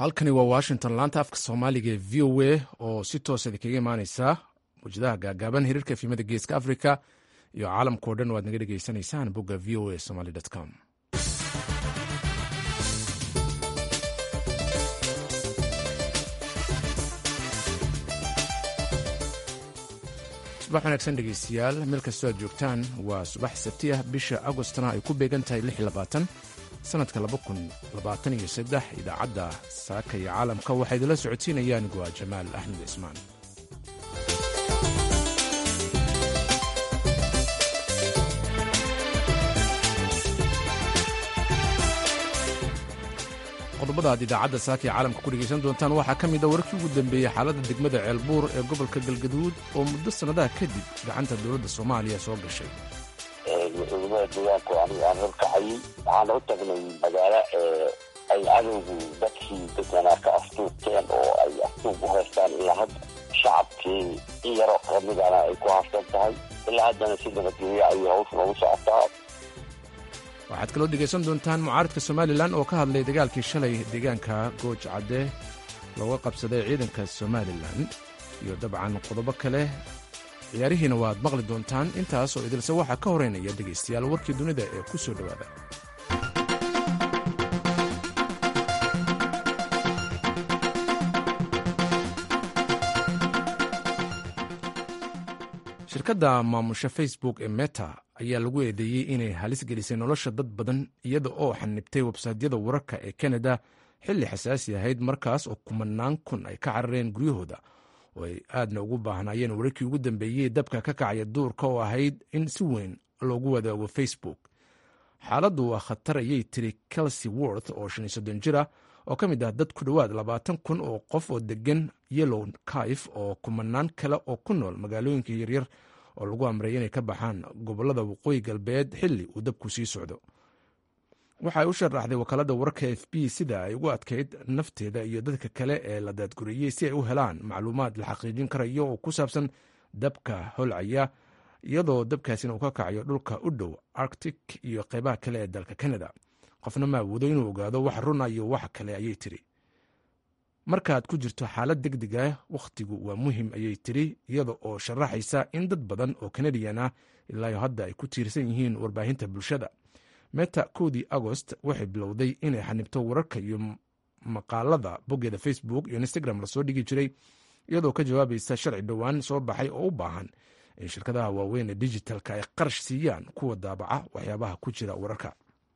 halkani waa washington laanta afka soomaaliga ee v o a oo si toosa idinkaga imaaneysa mawjadaha gaagaaban hiriirka efimada geeska africa iyo caalamkao dhan waad naga dhegeysanaysaan bogga v o a somaly com subax wanaagsan dhegeystayaal meel kastoo aad joogtaan waa subax sabti ah bisha agostna ay ku beegan tahay sanadka idaacadda saaka iyo caalamka waxaa idinla socodsiinaya anigu waa jamaal axmed cismaan qodobada aad idaacadda saaka iyo caalamka ku dhegaysan doontaan waxaa ka mid a wararkii ugu dambeeyey xaaladda degmada ceelbuur ee gobolka galgaduud oo muddo sannadaha kadib gacanta dowladda soomaaliya soo gashay ciidamada deegaanka aniga aan horkacayay waxaana u tagnay magaalo ay cadowgu dadkii deganaa ka aftuubteen oo ay aftuub u haystaan ilaa hadda shacabkii in yaroo kamidana ay ku hafsan tahay ilaa haddana si nabadgelyo ayay hawsha noogu socotaa waxaad kaloo dhegaysan doontaan mucaaradka somalilan oo ka hadlay dagaalkii shalay deegaanka gooj cadde looga qabsaday ciidanka somalilan iyo dabcan qodobo kale ciyaarihiina waad maqli doontaan intaas oo idilse waxaa ka horeynaya dhegaystayaal warkii dunida ee ku soo dhowaada shirkadda maamusha facebook ee meta ayaa lagu eedeeyey inay halis gelisay nolosha dad badan iyada oo xanibtay websaydyada wararka ee kanada xilli xasaasi ahayd markaas oo kumanaan kun ay ka carareen guryahooda oo ay aadna ugu baahnaayeen wararkii ugu dambeeyey dabka ka kacaya duurka oo ahayd in si weyn loogu wadaago facebook xaaladdu waa khatar ayay tiri kelsey worth oo shan iyo soddon jir ah oo ka mid ah dad ku dhowaad labaatan kun oo qof oo degan yellow kif oo kumanaan kale oo ku nool magaalooyinka yaryar oo lagu amray inay ka baxaan gobolada waqooyi galbeed xilli uu dabku sii socdo waxa ay u sharaxday wakaalada wararka f b sida ay ugu adkayd nafteeda iyo dadka kale ee la daadguriyey si ay u helaan macluumaad la xaqiijin karayo oo ku saabsan dabka holcaya iyadoo dabkaasina uu ka kacayo dhulka u dhow arctic iyo qeybaha kale ee dalka canada qofna ma awoodo inuu ogaado wax runa iyo wax kale ayay tiri markaad ku jirto xaalad deg deg ah wakhtigu waa muhim ayay tiri iyada oo sharaxaysa in dad badan oo kanadiyan ah ilaayo hadda ay ku tiirsan yihiin warbaahinta bulshada meta kowdii agost waxay bilowday inay xanibto wararka iyo maqaalada boggeeda facebook iyo instagram lasoo dhigi jiray iyadoo ka jawaabaysa sharci dhowaan soo baxay oo u baahan in shirkadaha waaweyn ee digitalka ay qarash siiyaan kuwa daabaca waxyaabaha ku jira wararka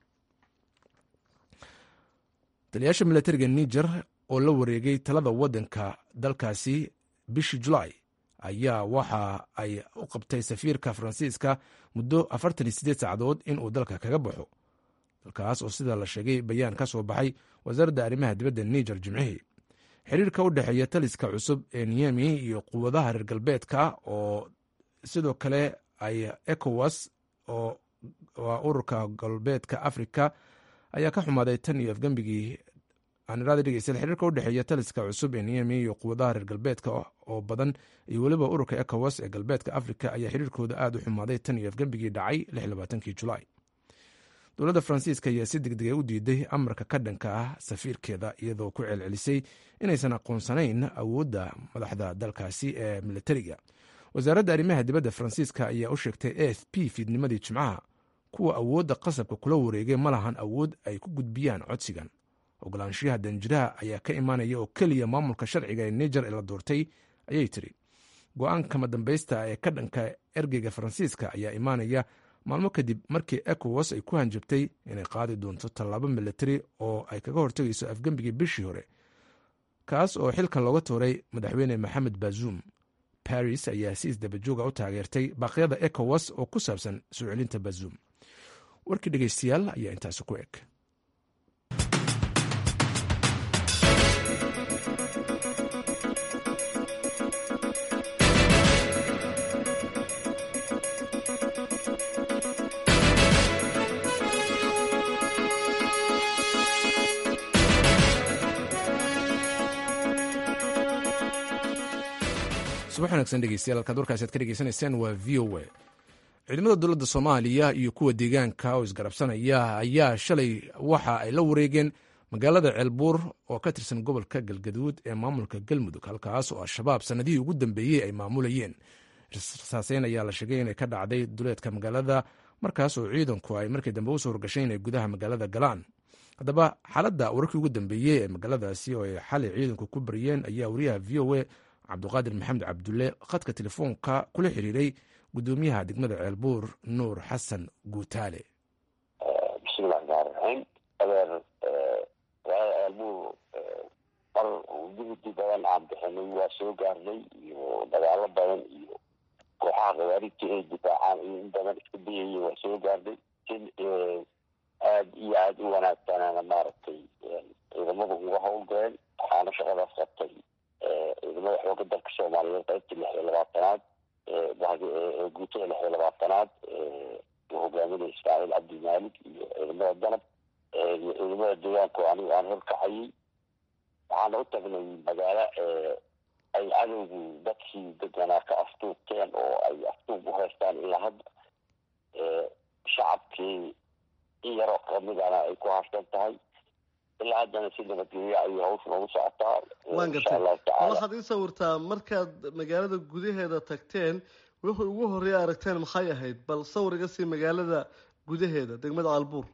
taliyaasha milatariga niger oo la wareegay talada waddanka dalkaasi bishii julaay ayaa waxa ay u qabtay safiirka faransiiska muddo afartan iyo sideed saacadood inuu dalka kaga baxo dalkaas oo sida la sheegay bayaan ka soo baxay wasaaradda arrimaha dibadda niger jimcihii xiriirka u dhexeeya taliska cusub ee niyami iyo quwadaha reer galbeedka oo sidoo kale ay ecowas oo waa ururka galbeedka africa ayaa ka xumaaday tan iyo afgembigii aaniraada dhegeystayaal xiriirka u dhexeeya taliska cusub ee niyami iyo quwadaha reer galbeedka oo badan iyo weliba ururka ecowas ee galbeedka africa ayaa xiriirkooda aad u xumaaday tan iyo afgembigii dhacay kii julaay dowladda faransiiska ayaa si deg dega u diiday amarka ka dhanka ah safiirkeeda iyadoo ku celcelisay inaysan aqoonsanayn awoodda madaxda dalkaasi ee militariga wasaaradda arrimaha dibadda faransiiska ayaa u sheegtay a f p fiidnimadii jimcaha kuwa awoodda qasabka kula wareegay ma lahan awood ay ku gudbiyaan codsigan ogolaanshiyaha danjiraha ayaa ka imaanaya oo keliya maamulka sharciga ee niger ee la doortay ayay tiri go-aankama dambaysta ee ka dhanka ergeyga faransiiska ayaa imaanaya maalmo kadib markii ecowas ay ku hanjabtay inay qaadi doonto tallaabo militari oo ay kaga hortegayso afgembigii bishii hore kaas oo xilkan looga tooray madaxweyne maxamed bazuum baris ayaa si isdabajooga u taageertay baaqyada ecowas oo ku saabsan soo celinta bazuum warkii dhegeystayaal ayaa intaasi ku eg subax wanaagsan dhegeystayaal halkaad warkaasi aad ka dhegeysanayseen waa v o a ciidamada dowladda soomaaliya iyo kuwa deegaanka oo isgarabsanaya ayaa shalay waxa ay la wareegeen magaalada ceelbuur oo ka tirsan gobolka galgaduud ee maamulka galmudug halkaas oo al-shabaab sannadihii ugu dambeeyey ay maamulayeen rasaaseyn ayaa la sheegay inay ka dhacday duleedka magaalada markaas oo ciidanku ay markii dambe usoo horgashay inay gudaha magaalada galaan haddaba xaaladda wararkii ugu dambeeyey ee magaaladaasi oo ay xalay ciidanku ku baryeen ayaa wariyaha v o a cabdiqaadir maxamed cabdulle khadka telefoonka kula xiriiray gudoomiyaha degmada ceelbuur nuur xasan guutaale bismillahi raxmaan raxiim adeer magaalada ceelbuur mar juhdi badan aan bixinay waa soo gaarnay iyo dagaalo badan iyo kooxaha khawaarijta inay difaacaan iyo in badan iska dayaya waa soo gaarnay in aada iyo aada u wanaagsanana maaragtay ciidamadu uga howlgaleen waxaana shaqadaas qabtay ciidamada xooga dalka soomaaliyeed qaybta lix iyo labaatanaad guutada lix iyo labaatanaad uu hogaaminaya ismaaciil cabdi maalig iyo ciidamada danab iyo ciidamada deegaanka oo anigu aan horkacayay waxaana u tagnay magaalo ay cadowgu dadkii deganaa ka aftuubteen oo ay aftuub u haystaan ilaa hadda shacabkii in yaroo kamidana ay ku harsan tahay ilaa haddana si nabadgelya ayay hawsha noogu socotaa waan gartay bal waxaad ii sawirtaa markaad magaalada gudaheeda tagteen wixii ugu horreeya aragteen maxay ahayd bal sawir iga sii magaalada gudaheeda degmada calbuur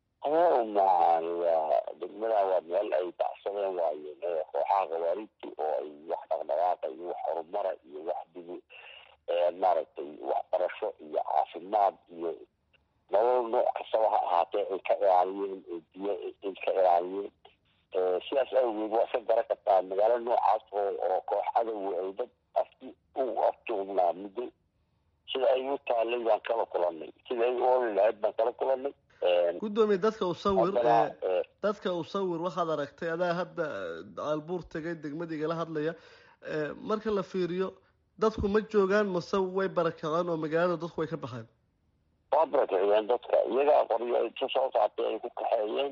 maan waa degmada waa meel ay dacsadeen waayo kooxaha khawaarijta oo ay wax dhaqdhaqaaqa iyo wax horumara iyo wax dibi maaragtay waxbarasho iyo caafimaad iyo nolol nooc kastaba ha ahaatee ay ka ilaaliyeen biyo ay ka ilaaliyeen sidaas awgeed waa iska garan kartaa magaalo noocaas oo oo koox cadowa ay dad afti u aftuubnaa muddo sida ay u taalay baan kala kulanay sida ay u oli lahayd baan kala kulanay guddoomiye dadka u sawir dadka u sawir waxaad aragtay adaa hadda caalbuur tegay degmadigala hadlaya marka la fiiriyo dadku ma joogaan mase way barakaceen oo magaalada dadku way ka baxeen waa barakiciyeen dadka iyagaa qoryo ay ka soo qaatay ay ku kaxeeyeen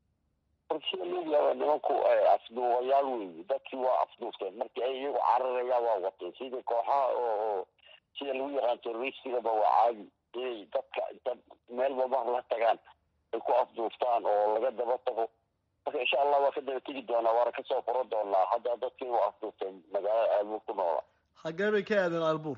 sida lagu yaaba nimanku afduubayaal weyi dadkii waa afduufteen markii ay iyagu cararayaan waa wateen sidii kooxaha oo sida lagu yaqaan terroristigaba waa caadi inay dadka inta meelba mar la tagaan ay ku afduuftaan oo laga daba tago marka insha allah waa ka daba tegi doonaa waana kasoo furo doonaa hadda dadkii waa afduufteen magaalada aalbuur ku noola xagee bay ka aadeen aalbuur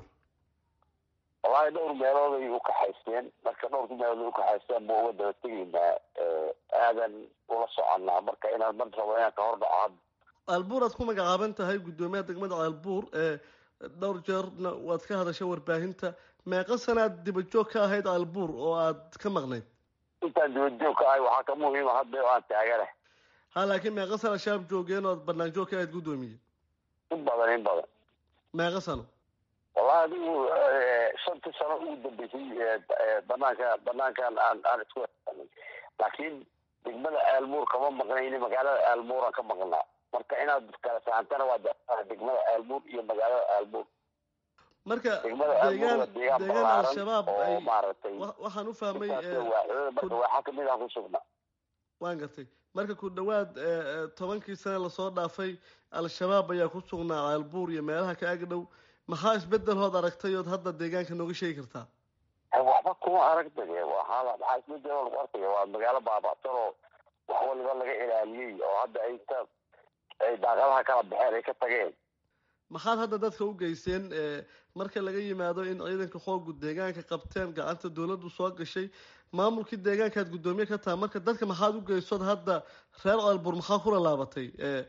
wallahi dhowr meelood ay ukaxaysteen marka dhowrka meelood ay ukaxaysteen ba uga daba tegaynaa aadan ula soconaa marka inaan mar rabo inaan ka hor dhaco hadda aalbuur aad ku magacaaban tahay guddoomiyaha degmada aalbuur dhowr jeerna waad ka hadashay warbaahinta meeqa sanaad dibajoog ka ahayd aalbuur oo aad ka maqnayd intaan dibajoog ka ahay waxaa ka muhiima hadda aan taagana ha laakiin meeqa sana shaab joogeen oo aad banaan joog ka ahayd guddoomiye in badan in badan meeqa sano wallahi adigu shantii sano ugu dambeysay banaanka banaankan aan aan isku hesanay laakiin degmada aalmuur kama maqnayni magaalada aalmuuraan ka maqnaa marka inaad kala saantana waa degmada aalmuur iyo magaalada aalmuur marka degmada deegaan deegaan deegaan al-shabaab oo ay maaragtay wa- waxaan u fahmay marka waxaa kamid aan ku sugnaa waan gartay marka ku dhawaad tobankii sane lasoo dhaafay al-shabaab ayaa ku sugnaa caalbuur iyo meelaha ka ag dhow maxaa isbedel hood aragtay ood hadda deegaanka nooga sheegi kartaa waxba kuma aragta waxaa maxaa isbedel lagu arkaya waa magaalo baaba'san oo wax waliba laga ilaaliyey oo hadda ay ka ay daaqadaha kala baxeen ay ka tageen maxaad hadda dadka u geyseen marka laga yimaado in ciidanka xoogu deegaanka qabteen gacanta dawladdu soo gashay maamulkii deegaankaad guddoomiye ka taha marka dadka maxaad u geysood hadda reer caalbuur maxaa kula laabatay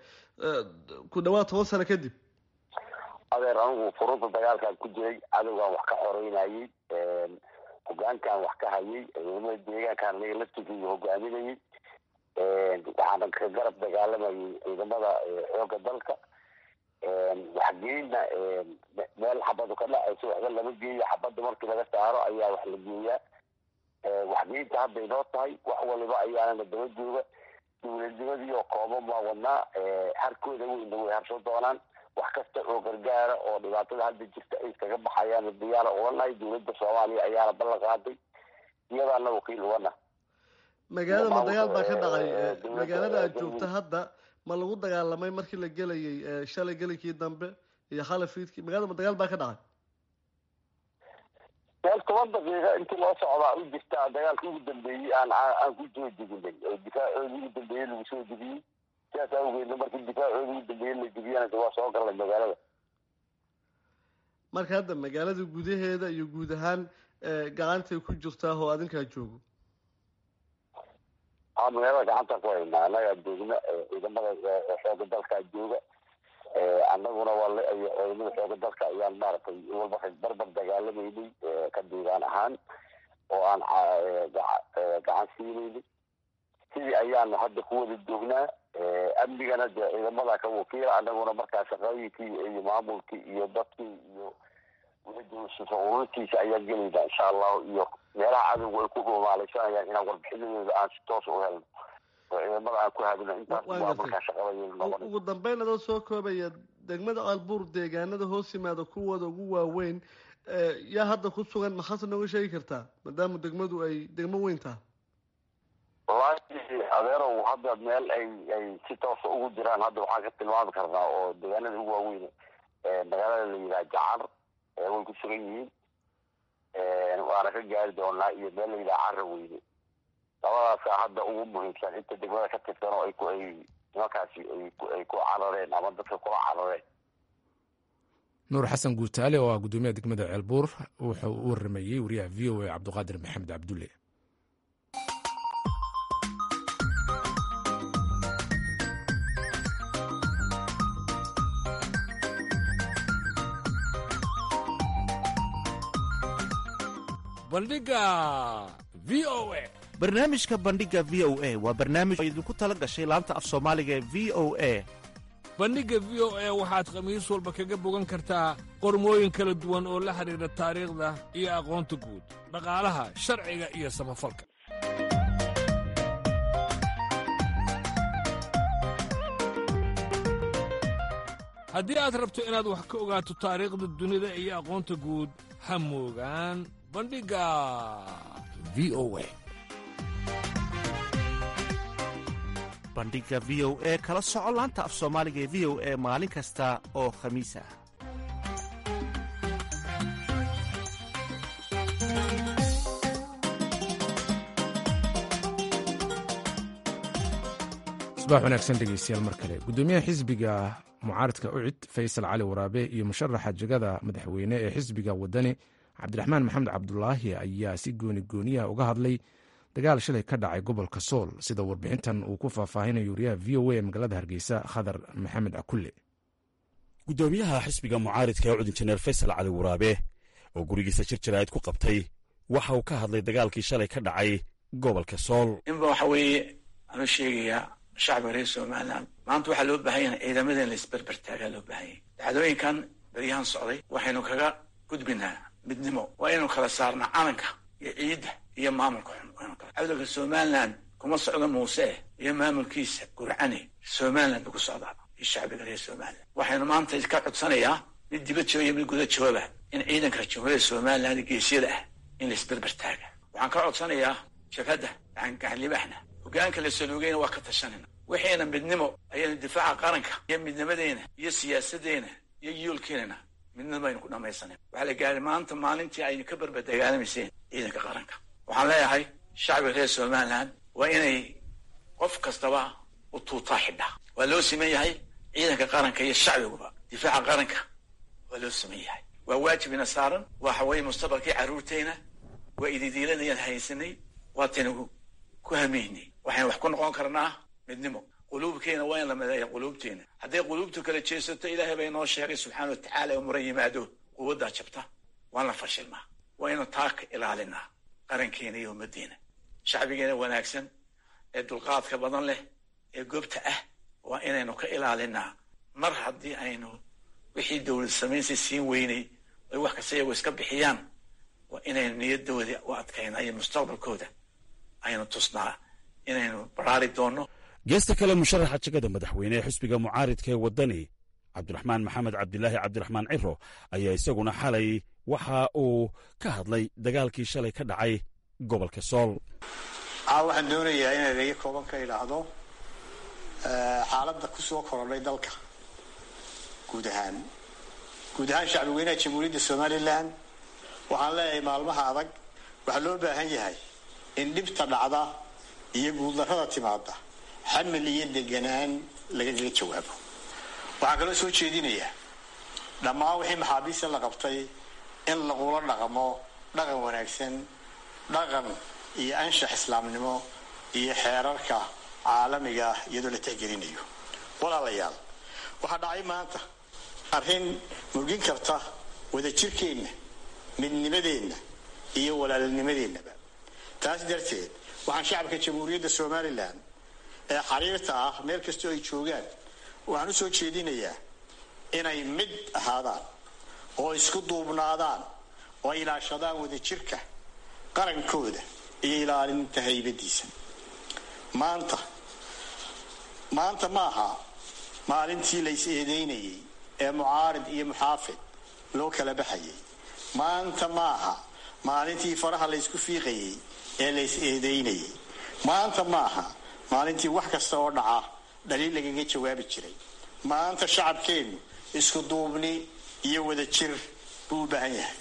ku dhawaad toban sano kadib adeer anigu furunta dagaalkaan ku jiray cadowgaan wax ka xoreynayey hogaankaan wax ka hayay ciidamada deegaankaan aniga laftigiiyo hogaaminayay waxaana ka garab dagaalamayay ciidamada xoogga dalka waxgeeyna meel xabadu ka dhacaysa waxba lama geeyo xabada markii laga saaro ayaa wax la geeyaa waxgeynta hadda inoo tahay wax waliba ayaanana daba jooga dowladnimadii oo kooban baa wadnaa harkooda weyna way harso doonaan wax kasta oo gargaara oo dhibaatada hadda jirta ay kaga baxayaan diyaara uganahay dowladda soomaaliya ayaana ballan qaaday iyadaana wakiil ugana magaalada ma dagaal baa ka dhacay magaalada aad joogta hadda ma lagu dagaalamay markii la gelayay shalay gelinkii dambe iyo xalay fiidkii magaalada ma dagaal baa ka dhacay meel toban daqiiqa intii loo socdaa u jirtaa dagaalka ugu dambeeyey aan aan ku soo deginay oo difaacoodii ugu dambeeyey lagu soo degiyey sidaas awgeedna markii difaacoodii ugu dambeeyey la degiyana waa soo galnay magaalada marka hadda magaalada gudaheeda iyo guud ahaan gacantay ku jirtaa oo adinkaa joogo a magaalada gacanta ku haynaa annagaa joogna ciidamada xooga dalkaa jooga annaguna waa ciidamada xooga dalka ayaan maaragtay walba barbar dagaalameynay ka diigaan ahaan oo aan gacan siinaynay sidii ayaanu hadda ku wada joognaa amnigana dee ciidamada ka wakiila annaguna markaa shaqooyinkii iyo maamulkii iyo dadkii iyo ururtiisa ayaan gelaynaa insha allahu iyo meelaha cadowga ay ku rumaalaysanayaan inaan warbixinadooda aan si toos u helno oo ciidamada aan ku hadino intaas waa markaa shaqada ugu dambeyn adoo soo koobaya degmada albuur deegaanada hoos yimaada kuwooda ugu waaweyn yaa hadda ku sugan maxaase nooga sheegi kartaa maadaama degmadu ay degmo weyn taha wallaahi adeerow hadda meel ay ay si toosa ugu jiraan hadda waxaan ka tilmaami karnaa oo deegaanada ugu waaweyn magaalada la yidhaha jacar way ku sugan yihiin waana ka gaari doonaa iyo meel la yidhaha cara weyne labadaasa hadda ugu muhiimsan inta degmada ka tirsan oo ay ku ay nimankaasi ay ku carareen ama dadka kula carareen nuur xasan guutaale oo ah guddoomiyaha degmada ceelbuur wuxuu u waramayey wariyaha v o a cabdiqaadir maxamed cabdulle bandhiga v o a barnaamijka bandhiga v o a waa barnaamij oo idinku tala gashay laanta af soomaaliga ee v o a bandhigga v o a waxaad khamiis walba kaga bogan kartaa qormooyin kala duwan oo la xidhiidha taariikhda iyo aqoonta guud dhaqaalaha sharciga iyo samafalka haddii aad rabto inaad wax ka ogaato taariikhda dunida iyo aqoonta guud ha moogaan bandhigga v o a bandhiga v o e kala soco laanta af soomaaliga ee v o e maalin kasta oo khamiis ah subax wanaagsan dhegeystayaal mar kale guddoomiyaha xisbiga mucaaradka ucid faysal cali waraabe iyo musharaxa jegada madaxweyne ee xisbiga wadani cabdiraxmaan maxamed cabdulaahi ayaa si gooni gooniyaha uga hadlay dagaal shalay ka dhacay gobolka sool sida warbixintan uu ku faahfaahinayo wariyaha v o a ee magaalada hargeysa khadar maxamed akulle guddoomiyaha xisbiga mucaaridka ee cudin janeer faysal cali waraabe oo gurigiisa jir jaraa'id ku qabtay waxa uu ka hadlay dagaalkii shalay ka dhacay gobolka sool inba waxa weeye anuu sheegayaa shacbiga reer somalilan maanta waxaa loo baahan yahay ciidamadan la isberber taagaa loo baahan yahay dacdooyinkan beryahan socday waxaynu kaga gudbinaa midnimo waa inaynu kala saarnaa calanka iyo ciidda iyo maamulka xun cawdalka somalilan kuma socdo muuse iyo maamulkiisa gurcane somalilan buu ku socdaa iyo shacbiga reer somalilan waxaynu maanta ka codsanayaa mid dibad jooga iyo mid guda jooba in ciidanka jamhuuriyadda somalilan geesyada ah in la isberber taaga waxaan ka codsanayaa jabhadda gacanlibaxna hogaanka la saluugayna waa ka tashanayna wixiina midnimo ayaynu difaaca qaranka iyo midnimadeena iyo siyaasadeena iyo yoolkeenana midnimo aynu ku dhamaysanan waxaa la gaaray maanta maalintii aynu ka barbadagaalamayseen ciidanka qaranka waxaan leeyahay shacbiga reer somalilan waa inay qof kastaba u tuutaa xidha waa loo siman yahay ciidanka qaranka iyo shacbiguba difaaca qaranka waa loo siman yahay waa waajibina saaran waxa weeye mustaqbalkii carruurteyna waa ididiiladayaan haysanay waataynu ku hamaynay waxaynu wax ku noqon karnaa midnimo quluubkeena waa in la mideeya quluubteena hadday quluubtu kala jeesato ilaahay bay noo sheegay subxaana wa tacaala oo muran yimaado quwaddaa jabta waan la fashilmaa waa inu taa ka ilaalinaa qarankeena iyo ummaddeena shacbigeena wanaagsan ee dulqaadka badan leh ee goobta ah waa inaynu ka ilaalinaa mar haddii aynu wixii dowlad samaynsa siin weynay ay wax kasta iyagoo iska bixiyaan waa inaynu niyadooda u adkaynaa iyo mustaqbalkooda aynu tusnaa inaynu baraari doonno geesta kale musharaxa jegada madaxweyne ee xisbiga mucaaridka ee waddani cabdiraxmaan maxamed cabdilaahi cabdiraxmaan ciro ayaa isaguna xalay waxa uu ka hadlay dagaalkii shalay ka dhacay gobolka sool waxaan doonayaa inaan iga kooban ka idhaahdo xaaladda ku soo korodhay dalka guud ahaan guud ahaan shacbi weynaha jamhuuriyadda somalilan waxaan leeyahay maalmaha adag waxaa loo baahan yahay in dhibta dhacda iyo guuldarrada timaada xamil iyo deganaan lagaga jawaabo waxaan kaloo soo jeedinayaa dhammaan wixii maxaabiista la qabtay in lagula dhaqmo dhaqan wanaagsan dhaqan iyo anshax islaamnimo iyo xeerarka caalamiga ah iyadoo la tixgelinayo walaalayaal waxaa dhacay maanta arrin murgin karta wadajirkeenna midnimadeenna iyo walaalnimadeennaba taas darteed waxaan shacabka jamhuuriyadda somalilan ee xariirta ah meel kastoo ay joogaan waxaan u soo jeedinayaa inay mid ahaadaan oo isku duubnaadaan oo ay ilaashadaan wadajirka qarankooda iyo ilaalinta haybadiisa maanta maanta ma aha maalintii lays eedeynayay ee mucaarid iyo muxaafid loo kala baxayay maanta ma aha maalintii faraha laysku fiiqayay ee lays eedeynayay maanta ma aha maalintii wax kasta oo dhaca dhaliil lagaga jawaabi jiray maanta shacabkeennu isku duubni iyo wadajir buu u baahan yahay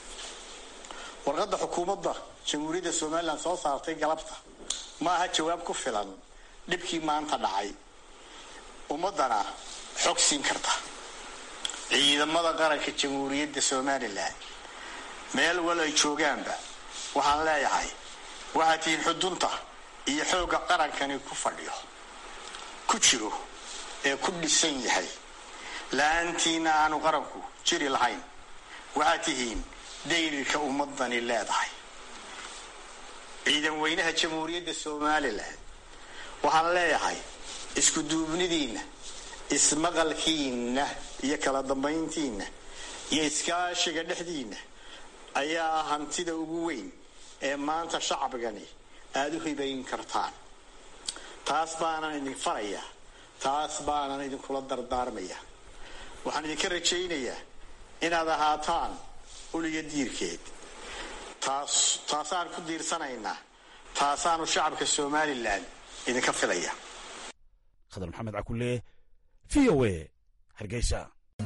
warqadda xukuumadda jamhuuriyadda somalilan soo saartay galabta ma aha jawaab ku filan dhibkii maanta dhacay ummaddana xog siin karta ciidamada qaranka jamhuuriyadda somalilan meel wal ay joogaanba waxaan leeyahay waxaad tihiin xudunta iyo xoogga qarankani ku fadhiyo ku jiro ee ku dhisan yahay la-aantiina aanu qaranku jiri lahayn waxaad tihiin dayrirka ummadani leedahay ciidan weynaha jamhuuriyadda somalilan waxaan leeyahay isku duubnidiinna ismaqalkiinna iyo kala dambayntiinna iyo iskaashiga dhexdiinna ayaa ah hantida ugu weyn ee maanta shacbigani aada u hibayn kartaan taas baanan idin farayaa taas baanan idinkula dardaarmaya waxaan idinka rajaynayaa inaad ahaataan uliga diirkeed taas taasaan ku diirsanaynaa taasaanu shacabka somalilan idinka filaya khadar maxamed cakule v o a hargeysa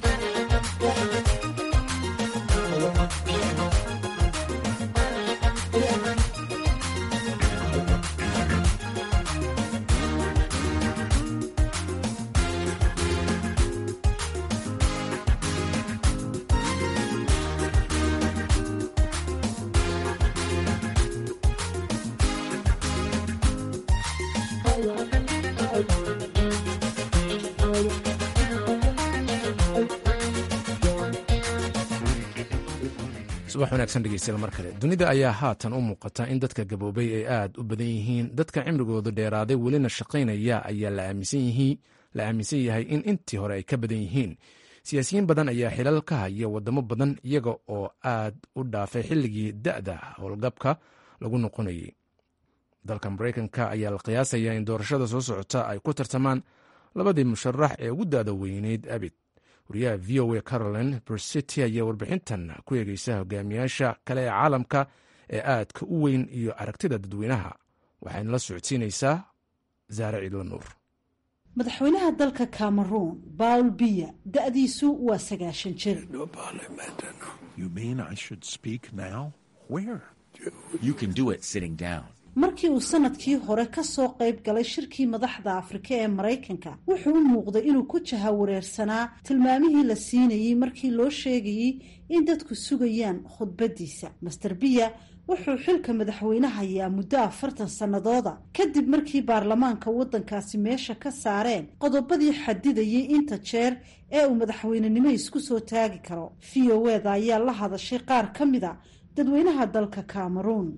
subax wanaagsan dhegeystayaal mar kale dunida ayaa haatan u muuqata in dadka gaboobay ay aad u badan yihiin dadka cimrigooda dheeraaday welina shaqaynaya ayaa la aaminsan yahay in intii hore ay ka badan yihiin siyaasiyiin badan ayaa xilal ka haya wadamo badan iyaga oo aad u dhaafay xilligii da'da howlgabka lagu noqonayay dalka maraykanka ayaa la qiyaasaya in doorashada soo socota ay ku tartamaan labadii musharax ee ugu da'da weyneyd abid wariyaha v o a caroline bersity ayaa warbixintan ku eegeysa hogaamiyaasha kale ee caalamka ee aadka u weyn iyo aragtida dadweynaha waxayna la socodsiinaysaa zaare ciidla nuur madaxweynaha dalka cameroon bawl biya da'diisu waa sagaashan jir markii uu sanadkii hore ka soo qayb galay shirkii madaxda afrika ee maraykanka wuxuu u muuqday inuu ku jahawareersanaa tilmaamihii la siinayey markii loo sheegayey in dadku sugayaan khudbadiisa master biya wuxuu xilka madaxweyne hayaa muddo afartan sannadooda kadib markii baarlamaanka waddankaasi meesha ka saareen qodobadii xadidayay inta jeer ee uu madaxweynenimo isku soo taagi karo v o eda ayaa la hadashay qaar ka mid a dadweynaha dalka cameroon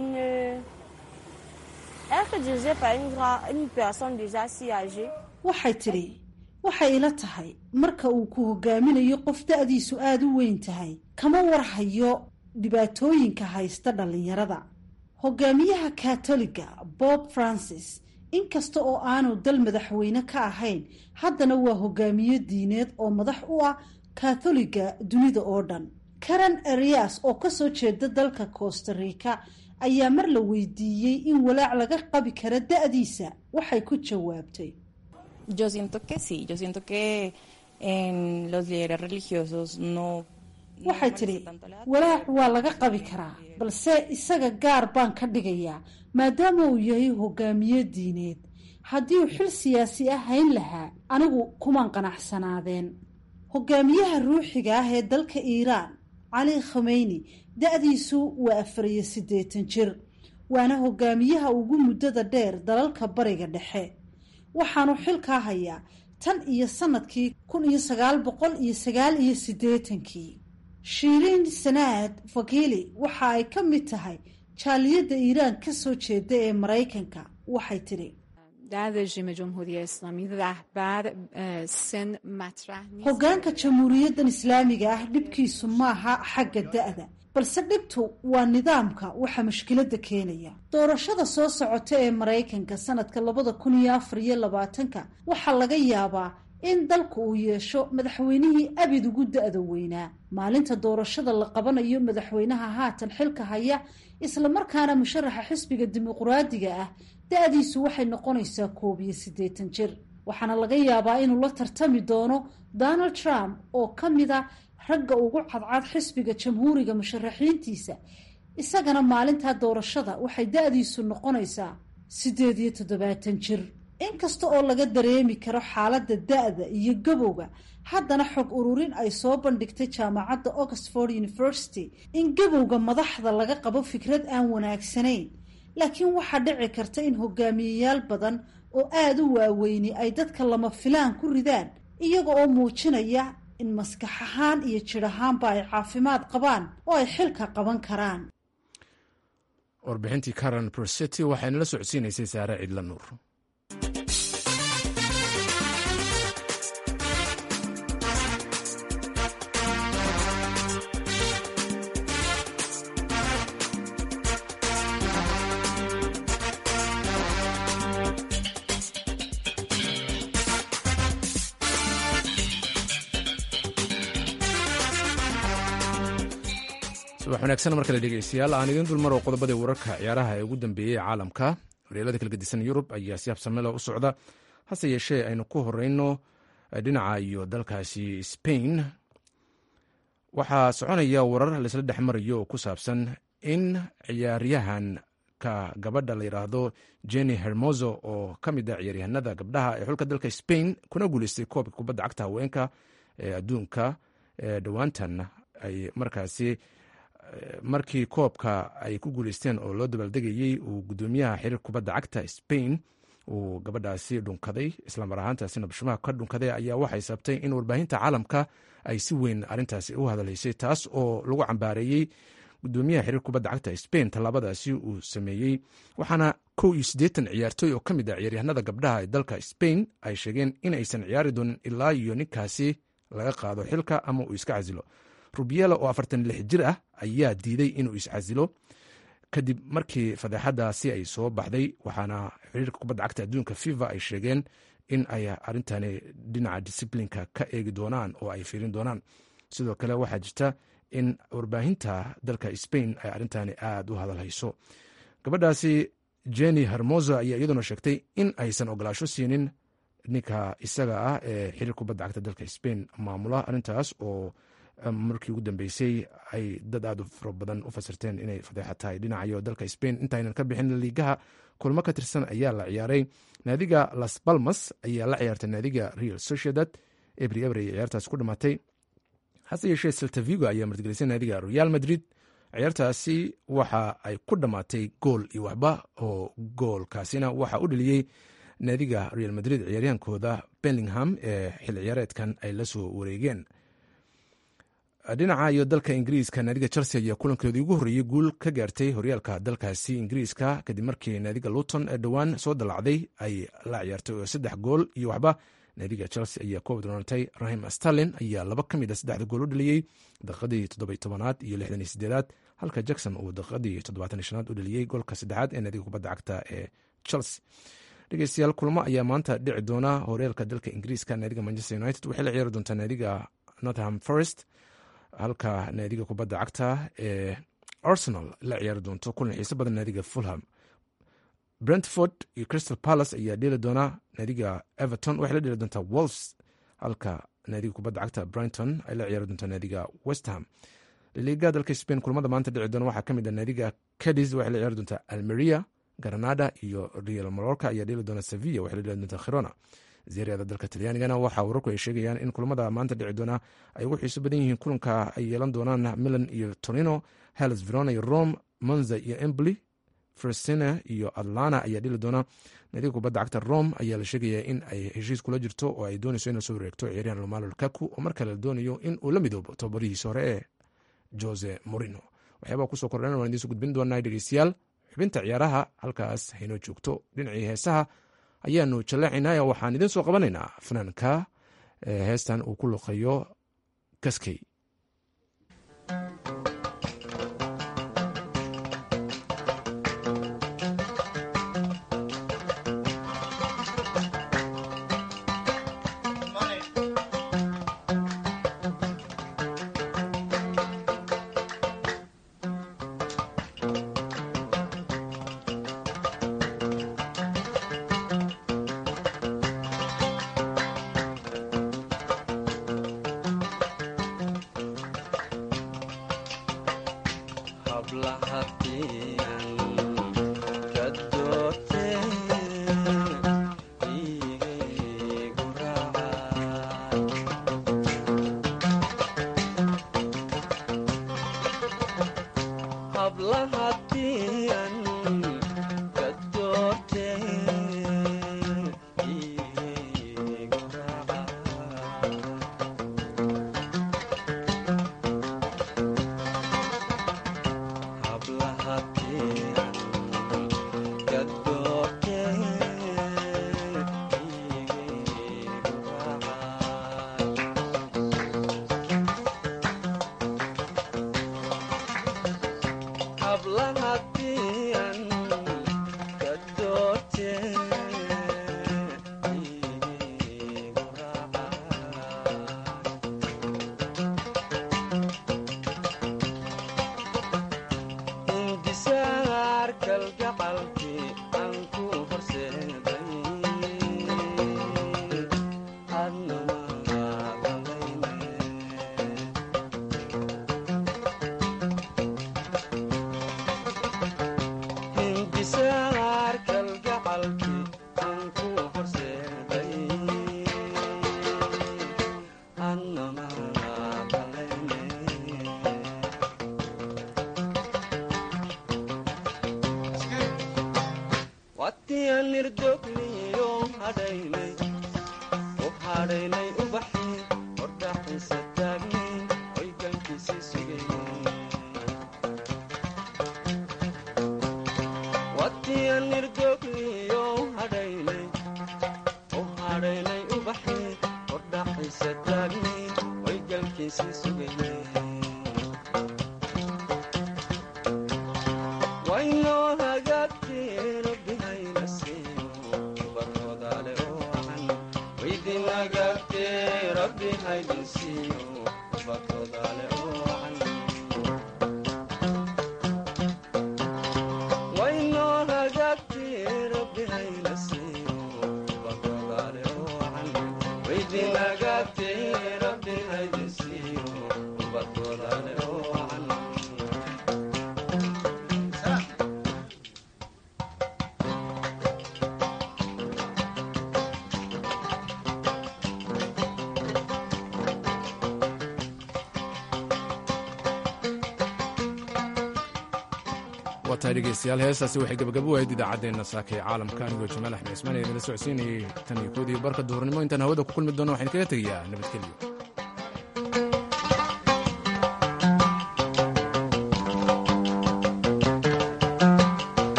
waxay tidhi waxay ila tahay marka uu ku hogaaminayo qof da-diisu aada u weyn tahay kama warhayo dhibaatooyinka haysta dhallinyarada hogaamiyaha katoliga bob francis inkasta oo aanu dal madaxweyne ka ahayn haddana waa hogaamiye diineed oo madax u ah katholiga dunida oo dhan karen arias oo kasoo jeeda dalka costa rica ayaa mar la weydiiyey in walaac laga qabi kara da-diisa waxay ku jawaabtay yo siento que sí yo siento que en los líderes religiosos no waxay tidhi walaac waa laga qabi karaa balse isaga gaar baan ka dhigayaa maadaama uu yahay hogaamiye diineed haddii uu xil siyaasi ah hayn lahaa anigu kuman qanacsanaadeen hogaamiyaha ruuxiga ah ee dalka iiraan cali khameyni da-diisu waa afar iyo siddeetan jir waana hogaamiyaha ugu muddada dheer dalalka bariga dhexe waxaanu xilkaa hayaa tan iyo sanadkii kun iyo sagaal boqol iyo sagaal iyo siddeetankii shiiriin sanaad fakili waxa ay ka mid tahay jaaliyadda iiraan ka soo jeeda ee maraykanka waxay tidhi hogaanka jamhuuriyaddan islaamiga ah dhibkiisu maaha xagga da-da balse dhibtu waa nidaamka waxa mushkiladda keenaya doorashada soo socota ee maraykanka sanadka labada kun iyo afar iyo labaatanka waxaa laga yaabaa in dalku uu yeesho madaxweynihii abid ugu da-da weynaa maalinta doorashada la qabanayo madaxweynaha haatan xilka haya islamarkaana musharaxa xisbiga dimuquraadiga ah da-diisu waxay noqonaysaa koob iyo siddeetan jir waxaana laga yaabaa inuu la tartami doono donald trump oo ka mid a ragga ugu cadcad xisbiga jamhuuriga musharaxiintiisa isagana maalintaa doorashada waxay da-diisu noqonaysaa siddeed iyo toddobaatan jir inkasta oo laga dareemi karo xaaladda da-da iyo gabowga haddana xog ururin ay soo bandhigtay jaamacadda oxford university in gabowga madaxda laga qabo fikrad aan wanaagsanayn laakiin waxaa dhici karta in hogaamiyeyaal badan oo aada u waaweyni ay dadka lama filaan ku ridaan iyaga oo muujinaya in maskax ahaan iyo jir ahaanba ay caafimaad qabaan oo ay xilka qaban karaan warbixintii karen broseti waxayna la socodsiinaysay saare cidla nuur subax wanaagsan mar kale dhegeystayaal aan idiin dulmaro qodobadii wararka ciyaaraha ee ugu dambeeyey ee caalamka horyaalada kala gedisan yurub ayaa si habsamela u socda hase yeeshee aynu ku horeyno dhinaca iyo dalkaasi spain waxaa soconaya warar laisla dhex marayo oo ku saabsan in ciyaaryahanka gabadha la yidhaahdo jenny hermoso oo ka mid a ciyaaryahanada gabdhaha ee xulka dalka spain kuna guuleystay koobka kubadda cagta haweenka ee adduunka ee dhowaantan ay markaasi markii koobka ay ku guuleysteen oo loo dabaaldegayey uu gudoomiyaha xiriir kubadda cagta spain uu gabadhaasi dhunkaday islamar ahaantaasina bashumaha ka dhunkaday ayaa waxay sabtay in warbaahinta caalamka ay si weyn arintaasi u hadalaysay taas oo lagu cambaareeyey gudoomiyaha xiriir kubadda cagta spain tallaabadaasi uu sameeyey waxaana kow iyo siddeetan ciyaartooy oo ka mid ah ciyaaryahanada gabdhaha ee dalka spain ay sheegeen in aysan ciyaari doonin ilaa iyo ninkaasi laga qaado xilka ama uu iska casilo rubiela oo afartan lix jir ah ayaa diiday inuu iscasilo kadib markii fadeexadaasi ay soo baxday waxaana xiriirka kubadda cagta adduunka fifa ay sheegeen in ay arintani dhinaca disiblinka ka eegi doonaan oo ay fiirin doonaan sidoo kale waxaa jirta in warbaahinta dalka spain ay arintani aada u hadalhayso gabadhaasi jenny hermosa ayaa iyaduna sheegtay in aysan ogolaasho siinin ninka isaga ah ee xiriir kubadda cagta dalka spain maamula arintaas oo markii ugu dambeysay ay dad aad u fara badan u fasirteen inay fadeexa tahay dhinacayo dalka spain intaynan ka bixin liigaha kulmo ka tirsan ayaa la ciyaaray naadiga las balmas ayaa la ciyaartay naadiga real sociedad ebri ebre ay ciyaartaas ku dhamaatay hase yeeshee seltavigo ayaa martigelisay naadiga real madrid ciyaartaasi waxa ay ku dhammaatay gool iyo waxba oo goolkaasina waxa u dheliyey naadiga real madrid ciyaaryahankooda bellingham ee xil ciyaareedkan ay la soo wareegeen dhinaca iyo dalka ingiriiska naadiga chelsea ayaa kulankeedii ugu horreeyey guul ka gaartay horyaalka dalkaasi ingiriiska kadib markii naadiga luton ee dhowaan soo dalacday ay la ciyaartay oo saddex gool iyo waxba naadiga chelsea ayaa ku wadroonatay rahim starlin ayaa laba ka mid a saddexda gool u dhaliyey daqiiqadii toddoby tobanaad iyo lixdan iyo sideedaad halka jackson uu daqiiqadii toddobaatan iyo shanaad u dhaliyey goolka saddexaad ee naadiga kubadda cagta ee chelsea dhegeystayaal kulmo ayaa maanta dhici doona horyaalka dalka ingiriiska naadiga manchester united waxay la ciyaari doontaa naadiga northam forest halka naadiga kubadda cagta ee arsenal la ciyaari doonto kulan xiise badan naadiga fulham brentford iyo crystal palace ayaa dheeli doona naadiga everton waxay la dheeli doontaa wolves halka naadiga kubadda cagta brinton ay la ciyaari doonto naadiga westham laliga dalka spain kulamada maanta dhici doona waxaa ka mid a naadiga cadis waxay la ciyaari doontaa almeria granada iyo real malorka ayaa dheli doona sevilla waxay la ciyaari doontaa khirona zeeriada dalka talyaanigana waxaa wararku ay sheegayaan in kulamada maanta dhici doona ay ugu xiiso badan yihiin kulanka ay yeelan doonaan milan iyo torino hellas verona iyo rome monza iyo embly fresina iyo atlana ayaa dhili doona naadiga kubadda cagta rome ayaa la sheegayaa in ay heshiis kula jirto oo ay doonayso inay soo wareegto ciyaaryahan romalo lukaku oo mar kale la doonayo in uu la midoobo tobabarihiisa hore ee jose morino waxyaabaa kusoo kordhan waan idiinso gudbin doonaa dhegeystayaal xubinta ciyaaraha halkaas haynoo joogto dhinacii heesaha ayaanu jaleecaynaa waxaan idiin soo qabanaynaa fanaanka heestan uu ku luqeeyo kaskey waa tahay dhegeystayaal heestaasi waxay gabagabo ahayd idaacaddeenna saaka ee caalamka anigoo jamaal axmed cismaan ee idinla socodsiinayay tan iyo koodii barka duhurnimo intaan hawada ku kulmi doono waxaan kaga tegayaa nabadgelyo